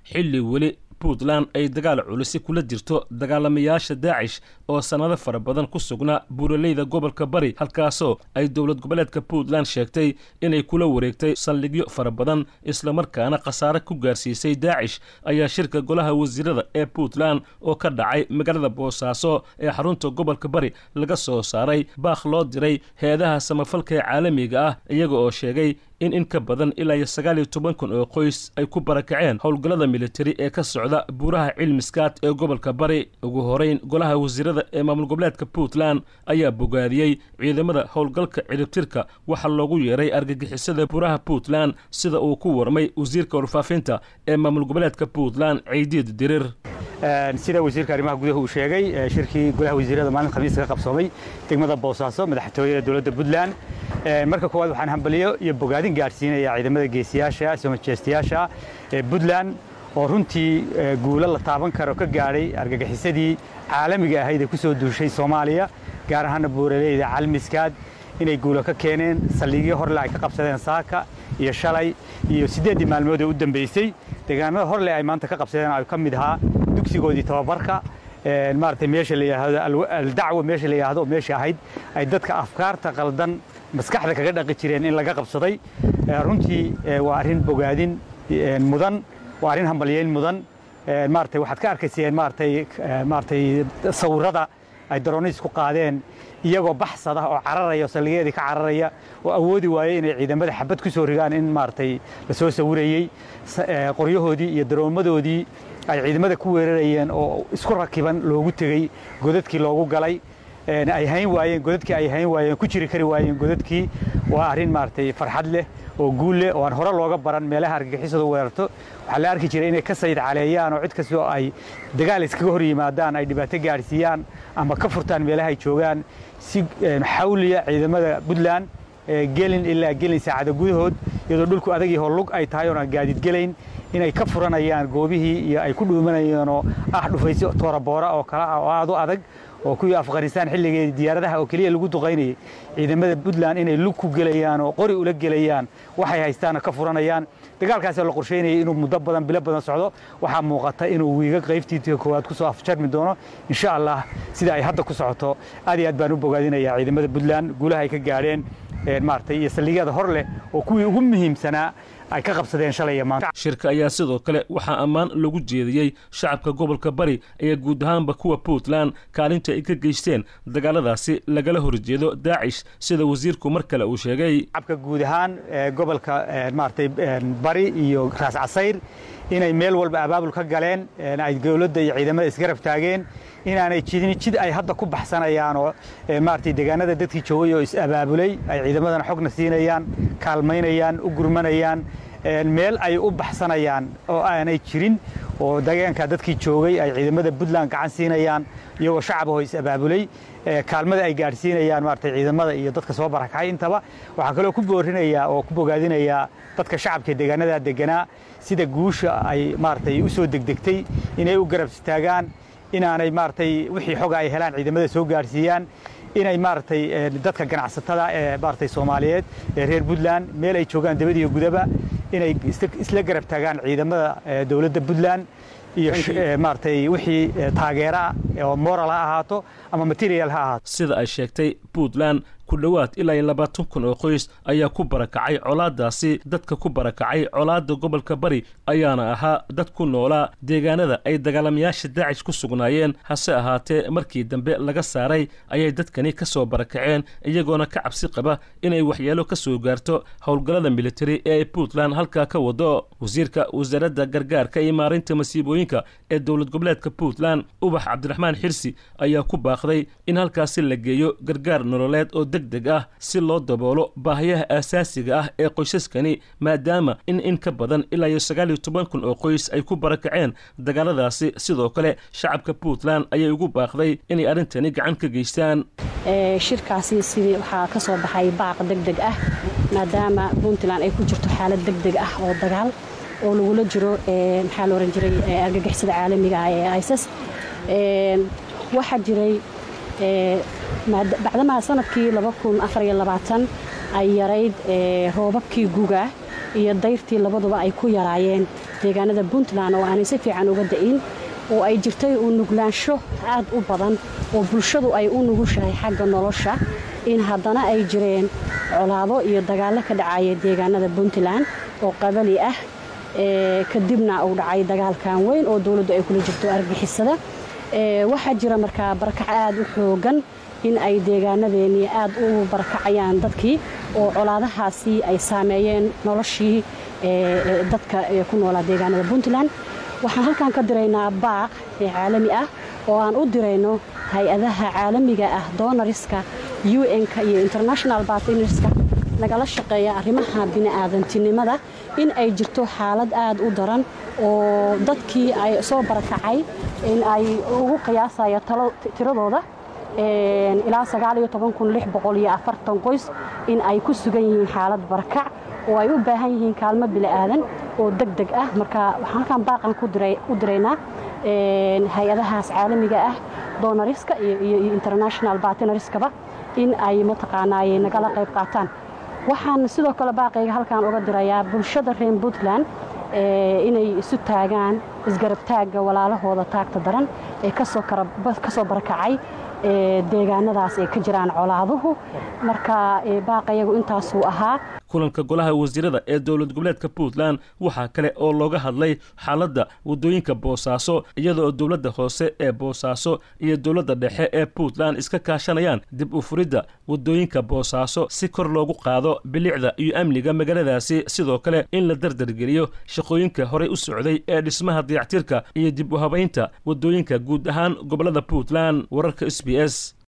xilli weli puntland ay dagaal culisi kula jirto dagaalamayaasha daacish oo sannado fara badan ku sugnaa buuraleyda gobolka bari halkaasoo ay dowlad goboleedka puntland sheegtay inay kula wareegtay saldhigyo fara badan islamarkaana khasaare ku gaarsiisay daacish ayaa shirka golaha wasiirada ee puntland oo ka dhacay magaalada boosaaso ee xarunta gobolka bari laga soo saaray baakh loo diray heedaha samafalka ee caalamiga ah iyaga oo sheegay in in ka badan ilaa iyo sagaal iyo toban kun oo qoys ay ku barakaceen howlgallada militari ee ka socda buuraha cilmiskaad ee gobolka bari ugu horeyn golaha wasiirada ee maamul goboleedka puntland ayaa bogaadiyey ciidamada howlgalka ciribtirka waxaa loogu yeeray argagixisada buuraha puntland sida uu ku warmay wasiirka warfaafinta ee maamul goboleedka puntland ciidiid dirir sida wasiirka arrimaha gudaha uu sheegay shirkii golaha wasiirada maalin khamiis ka qabsoomay degmada boosaaso madaxtooyada dowladda puntland marka koowaad waxaan hambaliyo iyo bogaadin gaadhsiinaya ciidamada geesiyaasha somajeestayaasha ee puntland oo runtii guulo la taaban karo ka gaadhay argagixisadii caalamiga ahayd ee ku soo duushay soomaaliya gaar ahaana buuraleyda calmiskaad inay guulo ka keeneen saldhigyo horle ay ka qabsadeen saaka iyo shalay iyo siddeeddii maalmood ee u dambaysay deegaanada horle ay maanta ka qabsadeen ay ka mid ahaa dugsigoodii tababarka maaragtay meesha la yidhaahdo aldacwa meesha la yidhaahdo oo meesha ahayd ay dadka afkaarta qaldan maskaxda kaga dhaqi jireen in laga qabsaday runtii waa arrin bogaadin mudan waa arrin hambalyeyn mudan maaragtay waxaad ka arkayseen maaragtay maaragtay sawirrada ay daroonis ku qaadeen iyagoo baxsada oo cararaya oo saldhigyadii ka cararaya oo awoodi waayey inay ciidamada xabad ku soo rigaan in maaragtay la soo sawirayey qoryahoodii iyo daroomadoodii ay ciidamada ku weerarayeen oo isku rakiban loogu tegey godadkii loogu galay ay hayn waayeen godadkii ay hayn waayeen ku jiri kari waayeen godadkii waa arrin maaragtay farxad leh oo guul leh oo aan hore looga baran meelaha argagixisadu weerarto waxaa la arki jiray inay ka sayid caleeyaan oo cid kastoo ay dagaal iskaga hor yimaadaan ay dhibaato gaadhsiiyaan ama ka furtaan meelaha ay joogaan si xawliya ciidamada puntland gelin ilaa gelin saacada gudahood iyadoo dhulku adagii horlug ay tahay oon aan gaadiid gelayn inay ka furanayaan goobihii iyo ay ku dhuumanayeenoo ah dhufaysi tooraboora oo kale ah oo aad u adag oo kuwii afghanistaan xilligeedii diyaaradaha oo keliya lagu duqaynayay ciidamada puntland inay lug ku gelayaan oo qori ula gelayaan waxay haystaana ka furanayaan dagaalkaasoo la qorsheynayay inuu muddo badan bilo badan socdo waxaa muuqata inuu wiiga qaybtiitii koowaad ku soo afjarmi doono insha allah sida ay hadda ku socoto aad iyo aad baan u bogaadinayaa ciidamada puntland guulaha ay ka gaadheen maaragtay iyo saldhigyada hor leh oo kuwii ugu muhiimsanaa ay ka qabsadeen shalay iyo maanta shirka ayaa sidoo kale waxaa ammaan lagu jeediyey shacabka gobolka bari ee guud ahaanba kuwa puntland kaalinta ay ka geysteen dagaaladaasi lagala horjeedo daacish sida wasiirku mar kale uu sheegay shacabka guud ahaan gobolka maaragtay bari iyo raas casayr inay meel walba abaabul ka galeen ay dowladda iyo ciidamada isgarab taageen inaanay jidin jid ay hadda ku baxsanayaan oo maaragtay deegaanada dadkii joogay oo is-abaabulay ay ciidamadana xogna siinayaan kaalmaynayaan u gurmanayaan meel ay u baxsanayaan oo aanay jirin oo deegaanka dadkii joogay ay ciidamada puntland gacan siinayaan iyagoo shacabahoo is-abaabulay kaalmada ay gaadhsiinayaan maaragtay ciidamada iyo dadka soo barakacay intaba waxaa kaloo ku boorinayaa oo ku bogaadinayaa dadka shacabka deegaanadaa deganaa sida guusha ay maaragtay u soo degdegtay inay u garab istaagaan inaanay maaragtay wixii xoga ay helaan ciidamada soo gaadhsiiyaan inay maaragtay dadka ganacsatada ee maaragtay soomaaliyeed ee reer puntland meel ay joogaan dabad iyo gudaba inay isla garab taagaan ciidamada dowladda puntland iyo maaragtay wixii taageera oo moral ha ahaato ama material ha ahaato sida ay sheegtay puntland ku dhowaad ilaa iyo labaatan kun oo qoys ayaa ku barakacay colaadaasi dadka ku barakacay colaadda gobolka bari ayaana ahaa dad ku noolaa deegaanada ay dagaalamayaasha daacish ku sugnaayeen hase ahaatee markii dambe laga saaray ayay dadkani ka soo barakaceen iyagoona ka cabsi qaba inay waxyeelo ka soo gaarto howlgallada militari ee ay puntland halkaa ka wado wasiirka wasaaradda gargaarka iyo maarinta masiibooyinka ee dowlad goboleedka puntland ubax cabdiraxmaan xirsi ayaa ku baaqday in halkaasi la geeyo gargaar nololeed oo deg deg ah si loo daboolo baahiyaha aasaasiga ah ee qoysaskani maadaama in in ka badan ilaa iyo sagaal iyo toban kun oo qoys ay ku barakaceen dagaaladaasi sidoo kale shacabka puntland ayay ugu baaqday inay arrintani gacan ka geystaan shirkaasi sidii waxaa ka soo baxay baaq deg deg ah maadaama puntland ay ku jirto xaalad deg deg ah oo dagaal oo lagula jiro maxaa la oran jiray argagixisada caalamiga ah ee isis waxaa jiray bacdamaha sanadkii ay yarayd roobabkii guga iyo dayrtii labaduba ay ku yaraayeen deegaanada puntland oo aanay si fiican uga da'in oo ay jirtay u nuglaansho aad u badan oo bulshadu ay u nugushahay xagga nolosha in haddana ay jireen colaado iyo dagaallo ka dhacaya deegaanada puntland oo qabali ah kadibna uu dhacay dagaalkan weyn oo dowladdu ay kula jirto argixisada waxaa jira markaa barakac aad u xoogan in ay deegaanadeennii aad u barakacayaan dadkii oo colaadahaasi ay saameeyeen noloshii dadka ku noolaa deegaanada puntland waxaan halkan ka diraynaa baaq caalami ah oo aan u dirayno hay-adaha caalamiga ah donariska un-ka iyo international bartnerska nagala shaqeeya arrimaha bini'aadantinimada in ay jirto xaalad aad u daran oo dadkii ay soo barakacay in ay ugu qiyaasaya tiradooda ilaa qoys in ay ku sugan yihiin xaalad barakac oo ay u baahan yihiin kaalmo bili'aadan oo deg deg ah marka waxaan halkan baaqan u diraynaa hay-adahaas caalamiga ah donariska iyo international bartnariskaba in ay mataqaanaaye nagala qayb qaataan waxaan sidoo kale baaqayga halkan uga dirayaa bulshada reer puntland inay isu taagaan isgarabtaagga walaalahooda taagta daran ee kasoo barakacay deegaanadaas ay ka jiraan colaaduhu marka baaqayagu intaasuu ahaa kulanka golaha wasiirada ee dowlad goboleedka puntland waxaa kale oo looga hadlay xaaladda waddooyinka boosaaso iyadaoo dowladda hoose ee boosaaso iyo dowladda dhexe ee puntland iska kaashanayaan dib u furidda waddooyinka boosaaso si kor loogu qaado bilicda iyo amniga magaaladaasi sidoo kale in la dardargeliyo shaqooyinka horey u socday ee dhismaha dayactirka iyo dib u habaynta waddooyinka guud ahaan gobollada puntland wararka s b s